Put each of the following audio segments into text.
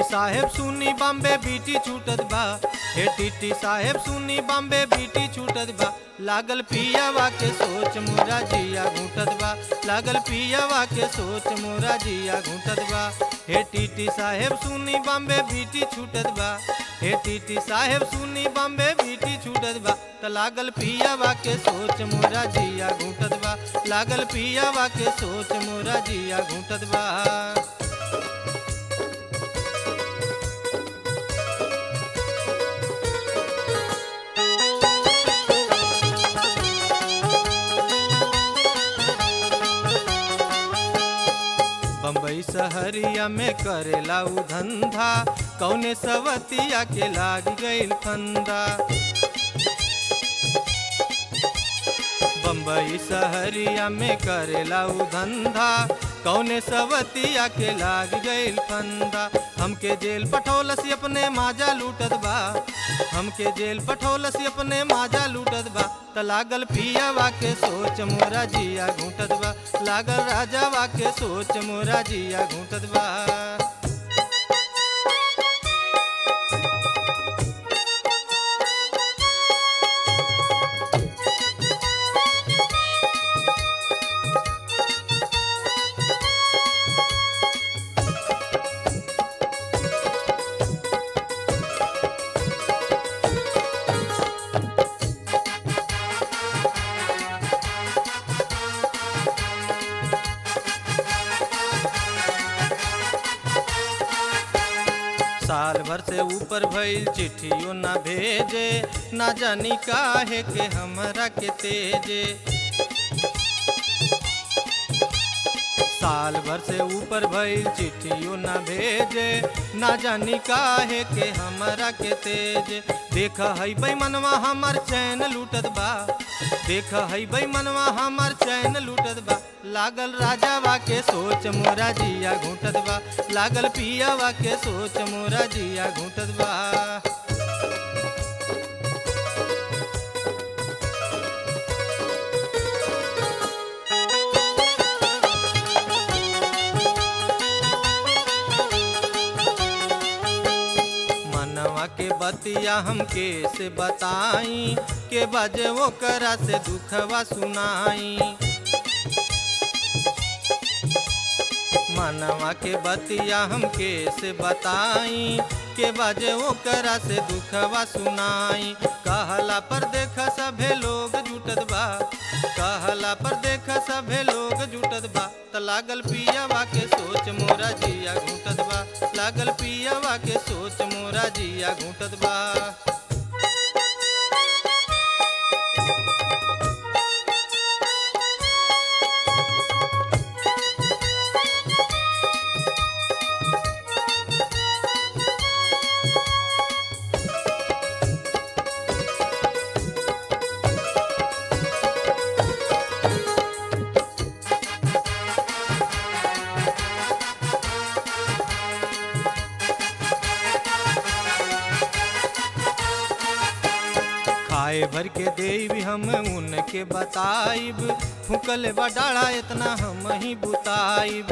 साहेब सुनी बॉम्बे बीटी छूटत बा हे टीटी साहेब सुनी बॉम्बे बीटी छूटत बा लागल पियावा के सोच मोरा जिया घूटत बा लागल पियावा के सोच मोरा जिया घूटत बा हे टीटी साहेब सुनी बॉम्बे बीटी छूटत बा हे टीटी साहेब सुनी बॉम्बे बीटी छूटत बा त लागल पियावा के सोच मोरा जिया घूटत बा लागल पियावा के सोच मोरा जिया घूटत बा बम्बई शहरिया में करेला उ धंधा कौने सवतिया के लाग गईल फंदा बम्बई शहरिया में करेला उ धंधा कौने सवतिया के लाग गईल फंदा हमके जेल पठौलसी अपने माजा लूटत बा हमके जेल पठौलसी अपने माजा लूटत बा त लागल पियावा के सोच मोरा जिया घूटत बा लागल राजावा के सोच मोरा जिया घूटत बा साल भर से ऊपर भइल चिट्ठियों ना भेजे ना जानी काहे के हमरा के तेजे साल भर से ऊपर भइल चिट्ठियों ना भेजे ना जानी काहे के हमरा के तेज देख हई मनवा हमर चैन लूटत बा देख हई मनवा हमर चैन लूटत बा लागल राजावा के सोच मोरा जिया घूटत बा लागल पियावा के सोच मोरा जिया घूटत बा मनवा के बतिया हमके से बताई के बजे वो करा से दुखवा सुनाई मनवा के बतिया हमके से बताई के बजे वो करा से दुखवा सुनाई कहला पर देख सभे लोग जुटत बा कहला पर देख सभे लोग जुटत बा त लागल पियावा के सोच मोरा जिया घूटत बा लागल पियावा के सोच मोरा जिया घूटत बा खाए भर के देवी हम उनके बताइब फूकल बडाड़ा इतना हम ही बुताइब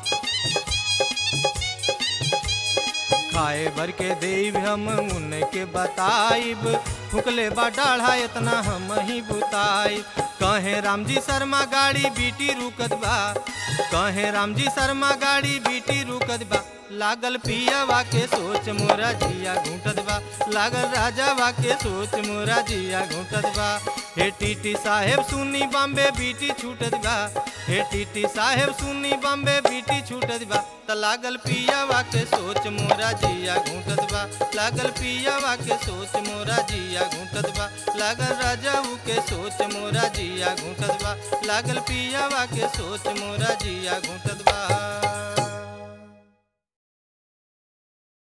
खाए भर के देव हम उनके बताइब फुकले बडाढ़ा इतना हम ही बुताइब कहे राम जी शर्मा गाड़ी बीटी रुकत बा कहे राम जी शर्मा गाड़ी बीटी रुकत बा लागल पियावा के सोच मोरा जिया घूटत बा लागल राजावा के सोच मोरा जिया घूटत बा हे टीटी साहेब सुनी बॉम्बे बीटी छूटत बा हे टीटी साहेब सुनी बॉम्बे बीटी छूटत बा त लागल पियावा के सोच मोरा जिया घूटत बा लागल पियावा के सोच मोरा जिया घूटत बा लागल राजाऊ के सोच मोरा जिया घूटत बा लागल पियावा के सोच मोरा जिया घूटत बा